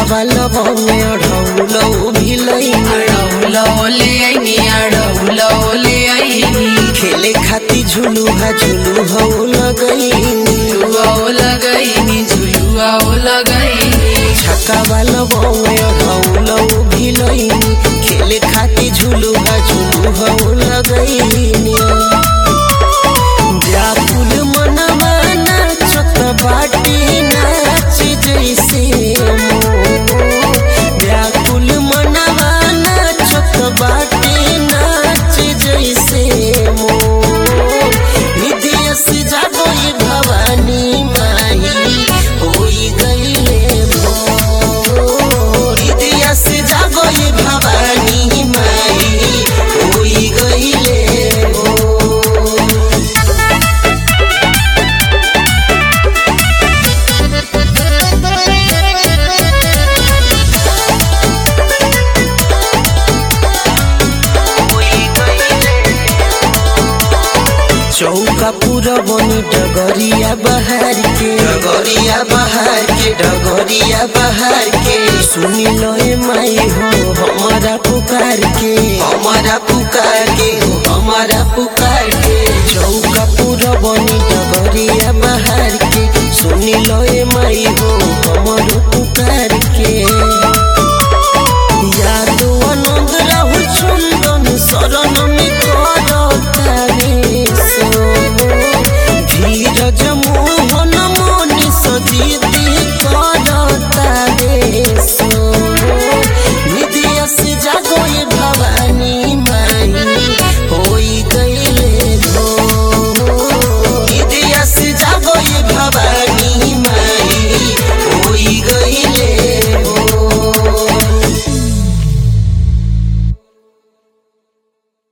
छकावा में अढ़ौलौ भिलई अड़ौलौले आईनी अड़ौलौले आईनी खेले खाती झुलुहा झुलुहा लगई झुलुआओ लगईनी झुलुआओ लगईनी छकावा में अढ़ौलौ भिलई खेले खाती झुलुहा झुलुहा लगई व्याकुल मनवा नाचत बाटी नाच जैसे मोर। व्याकुल मनवा नाचत बाटी नाच जैसे मोर। निधिया से जागो ये भवानी माई होई गईले भोर। निधिया से जागो ये भवानी माई होई गईले भोर। चौका पूरा बनी डगरिया बहार के डगरिया बहार के डगरिया बहार के सुनी लो ए माई हो हमारा पुकार के हमारा पुकार के हो हमारा पुकार के चौका पूरा बनी डगरिया बहार के सुनी